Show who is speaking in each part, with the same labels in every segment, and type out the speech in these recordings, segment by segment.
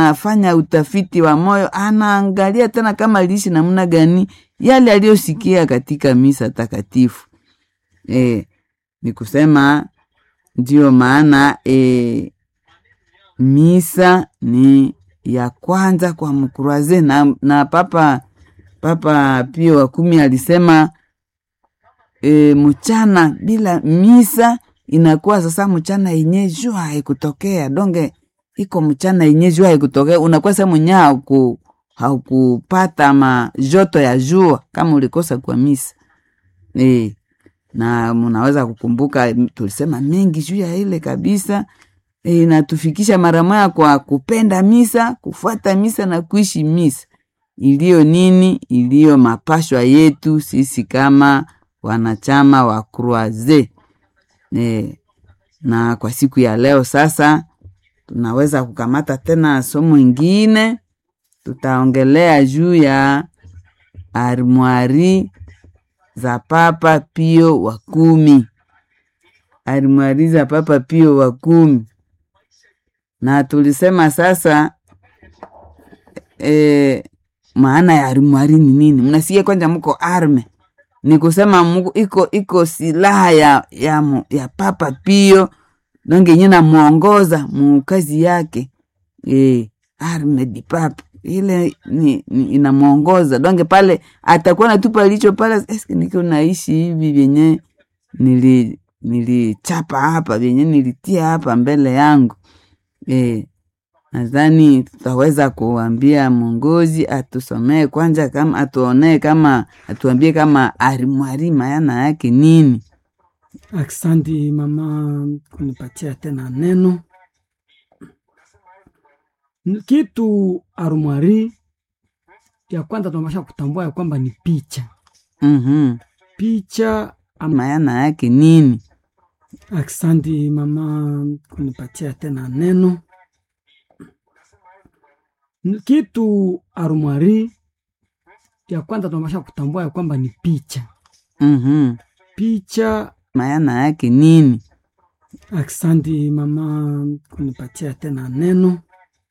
Speaker 1: anafanya utafiti wa moyo, anaangalia tena kama aliishi namna gani yale aliyosikia katika misa takatifu. E, ni kusema ndiyo maana e, misa ni ya kwanza kwa mkuraze na, na papa Papa Pio wa kumi alisema e, mchana bila misa inakuwa sasa mchana yenye jua haikutokea donge iko mchana yenye jua haikutokea, unakuwa sasa mwenye hauku haukupata ma joto ya jua kama ulikosa kwa misa e, na mnaweza kukumbuka tulisema mengi juu ya ile kabisa e, inatufikisha mara moja kwa kupenda misa, kufuata misa na kuishi misa iliyo nini, iliyo mapashwa yetu sisi kama wanachama wa Croise. E, na kwa siku ya leo sasa tunaweza kukamata tena somo ingine, tutaongelea juu ya armwari za Papa Pio wa kumi, armwari za Papa Pio wa kumi, na tulisema sasa e, maana ya armwari ni nini? Mnasikia kwanza, mko arme ni kusema muko, iko iko silaha ya, ya, mu- ya Papa Pio donge nye namwongoza mukazi yake e, arme di papa ile ni, ni inamwongoza donge pale atakuwa natupa licho pale, eske niko naishi hivi vyenye nili nilichapa hapa vyenye nilitia hapa mbele yangu e, nadhani tutaweza kuambia mwongozi atusomee kwanza, kama atuonee kama atuambie kama arimwari maana yake nini.
Speaker 2: Aksanti mama kunipatia tena neno. N- Kitu arumwari ya kwanza tunapasha kutambua ya kwamba ni picha.
Speaker 1: Mhm.
Speaker 2: Picha am-
Speaker 1: maana yake nini?
Speaker 2: Aksanti mama kunipatia tena neno. N- Kitu arumwari ya kwanza tunapasha kutambua ya kwamba ni picha.
Speaker 1: Mhm.
Speaker 2: Picha
Speaker 1: maana yake nini?
Speaker 2: Aksanti mama kunipatia tena neno.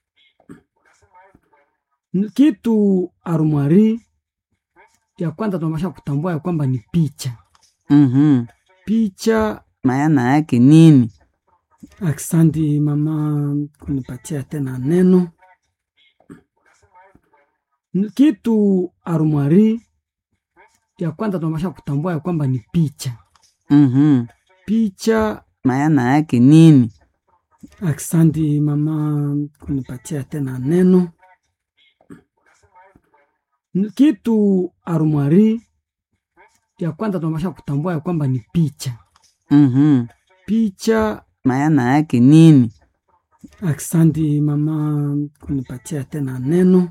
Speaker 2: N- Kitu arumwari ya kwanza tunapasha kutambua ya kwamba ni picha.
Speaker 1: Mhm.
Speaker 2: Picha
Speaker 1: maana yake nini?
Speaker 2: Aksanti mama kunipatia tena neno. N- Kitu arumwari ya kwanza tunapasha kutambua ya kwamba ni picha.
Speaker 1: Mhm.
Speaker 2: Picha
Speaker 1: maana yake nini?
Speaker 2: Aksanti mama kunipatia tena neno. N- Kitu arumwari ya kwanza tunapasha kutambua ya kwamba ni picha.
Speaker 1: Mhm.
Speaker 2: Picha
Speaker 1: maana yake nini?
Speaker 2: Aksanti mama kunipatia tena neno.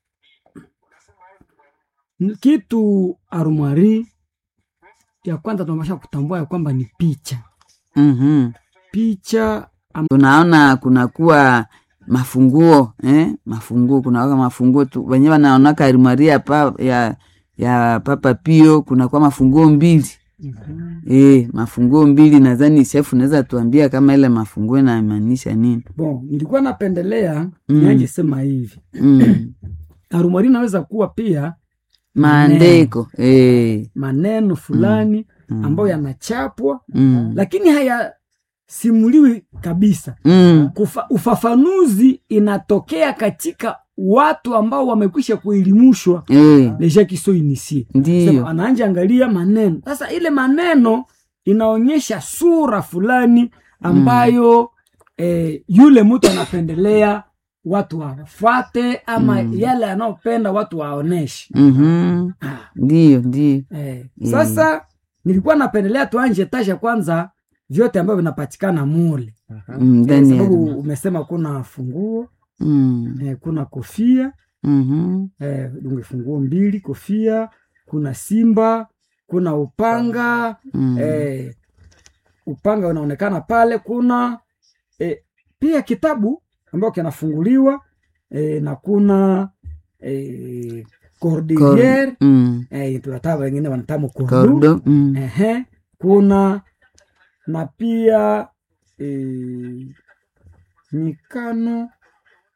Speaker 2: N- Kitu arumwari ya kwanza tunapasha kutambua ya kwamba ni picha.
Speaker 1: Mhm.
Speaker 2: Picha
Speaker 1: tunaona kunakuwa mafunguo eh? mafunguo kunawaka mafunguo tu wenye wanaonaka arimwaria pa, ya, ya Papa Pio kunakuwa mafunguo mbili eh, mafunguo mbili. Nadhani shefu naweza tuambia kama ile mafunguo inamaanisha nini?
Speaker 2: bon, nilikuwa napendelea
Speaker 1: Mm.
Speaker 2: nianje sema hivi
Speaker 1: mm.
Speaker 2: arumwari inaweza kuwa pia
Speaker 1: maandiko eh.
Speaker 2: maneno fulani
Speaker 1: mm.
Speaker 2: ambayo yanachapwa
Speaker 1: mm.
Speaker 2: lakini hayasimuliwi kabisa.
Speaker 1: mm.
Speaker 2: Kufa, ufafanuzi inatokea katika watu ambao wamekwisha kuelimishwa
Speaker 1: eh.
Speaker 2: deja kiso inisie
Speaker 1: Ndiyo
Speaker 2: anaanja angalia maneno sasa, ile maneno inaonyesha sura fulani ambayo eh, yule mtu anapendelea watu wafuate ama
Speaker 1: Mm.
Speaker 2: yale anaopenda watu waoneshe.
Speaker 1: Mhm.
Speaker 2: Ah,
Speaker 1: ndiyo ndiyo
Speaker 2: eh.
Speaker 1: Mm.
Speaker 2: Sasa nilikuwa napendelea tuanje tasha kwanza vyote ambavyo vinapatikana mule
Speaker 1: Mm,
Speaker 2: eh,
Speaker 1: ndani ya
Speaker 2: sababu
Speaker 1: dunia.
Speaker 2: umesema kuna funguo
Speaker 1: Mm.
Speaker 2: eh, kuna kofia
Speaker 1: Mhm.
Speaker 2: eh, dunge funguo mbili, kofia, kuna simba, kuna upanga
Speaker 1: Mm.
Speaker 2: eh, upanga unaonekana pale, kuna eh, pia kitabu ambayo kinafunguliwa eh, na kuna eh, cordeliere
Speaker 1: Kor- mm.
Speaker 2: eh, tunataka wengine wanatamu kordu
Speaker 1: Kordo. Mm.
Speaker 2: ehe, kuna na pia eh, mikano